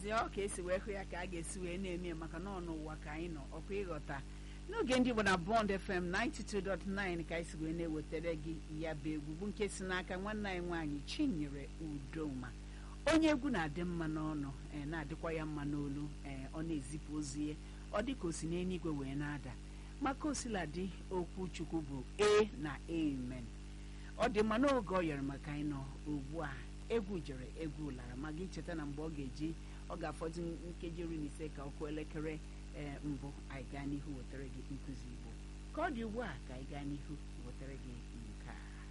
si ọ ka esi wee hụ ya ka a ga-esi wee na-eme ya maka na ọ n'ụwa ka anyị nọ ọkwa ịghọta n'oge ndị Igbo na Bond FM 92.9 ka anyị si wee na-ewetara gị ya bụ egwu bụ nke si n'aka nwanne anyị nwaanyị Chinyere Udoma onye egwu na-adị mma n'ọnụ ee na-adịkwa ya mma n'olu ee ọ na-ezipụ ozi ya ọ dị ka o si n'eluigwe wee na-ada maka osiladị okwu Chukwu bụ e na amen ọ dị mma n'oge ọ yọrọ maka anyị nọ ugbu a egwu jere egwu lara ma gị cheta na mgbe ọ ga-eji ọ ga-afọdụ nkeji iri na ise ka ọkụ elekere ee mbụ anyị gaa n'ihu wetara gị nkụzi Igbo ka ọ dị ugbu a ka anyị gaa n'ihu wetara gị